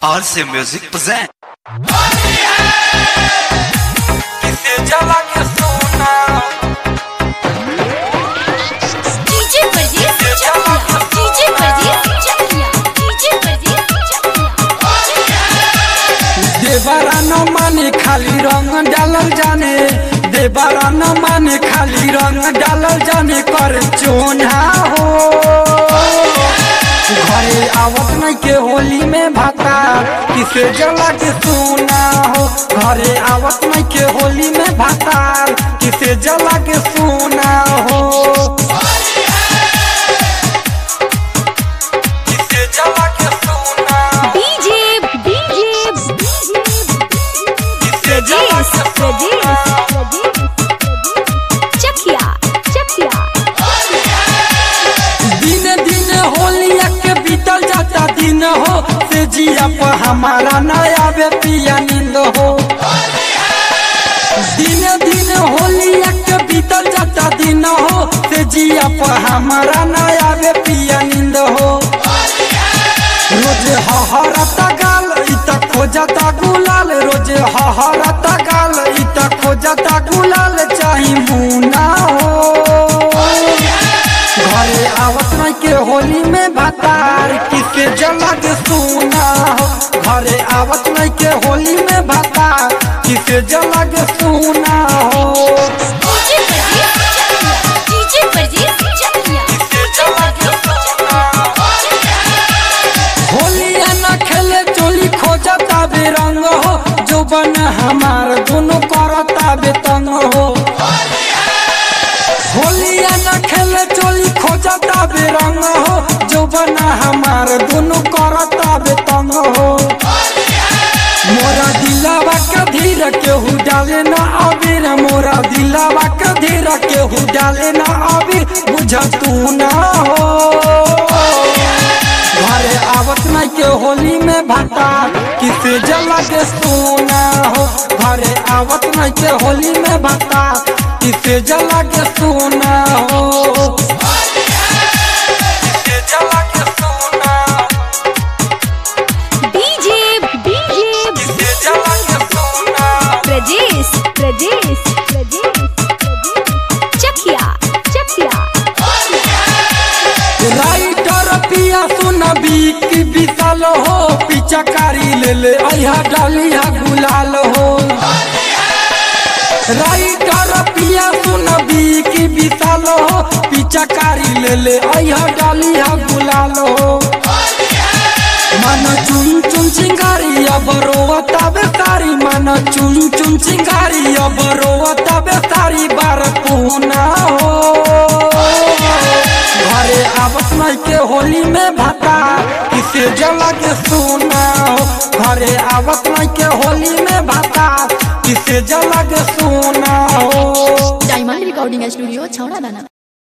RC Music present. किसे जला के सोना डीजे परदेस चकिया डीजे परदेस चकिया डीजे परदेस चकिया देवरा न माने खाली रंग डालल जाने देवरा न माने खाली रंग डालल जाने कर चोना हो घरे आवत नहीं के होली में भाता किसे जला के सोना हो घरे आवत नहीं के होली में भाता किसे जला के सोना हो किसे जला के सोना डीजे डीजे किसे जला के सोना चकिया चकिया दिन दिन होलिया के बीतल जाता दिन हो से जिया पर हमारा नया बे पिया नींद हो दिन दिन होलिया के बीतल जाता दिन हो से जिया पर हमारा नया बे पिया नींद हो रोज हहरता गाल इत खोजता गुलाल रोज हहरता गाल इत खोजता गुलाल चाही मुना हो घरे आवत नहीं के होली में भातार किसे जला के सोना हो घरे आवत नहीं के होली में भातार किसे जला के सोना हो डीजे परदेस चकिया डीजे परदेस चकिया होलिया न खेले चोली खोजता बेरंग हो जो बन हमार दोनों करता बेतंग हो होलिया न खेले चोली खोजता बेरंग हो जो बन हमार दोनों करता बेतंग हो मोरा दिलावा के धीर केहू डाले ना अबीर मोरा दिलावा के धीर केहू डाले ना अबीर बुझ तू ना हो घरे आवत नहीं के होली में भाता किसे जला के सोना हो घरे आवत नहीं के होली में भाता किसे जला के सोना हो किसे जला के सोना डीजे डीजे किसे जला के सोना प्रदेश प्रदेश चकिया चकिया राइटर पिया सुन की विशाल हो पिचकारी ले ले अहा डालिया गुलाल हो राइटर पिया सुन की विशाल हो पिचकारी ले ले अहा डालिया गुलाल हो मन चुन चुन चिंगारी अब रोवता बेतारी मन चुन चुन चिंगारी अब रोवता बेतारी बार पूना हो घरे आवत नहीं के होली में भाता किसे जला के सोना हो घरे आवत नहीं के होली में भाता किसे जला के सोना हो डायमंड रिकॉर्डिंग स्टूडियो छौड़ा दाना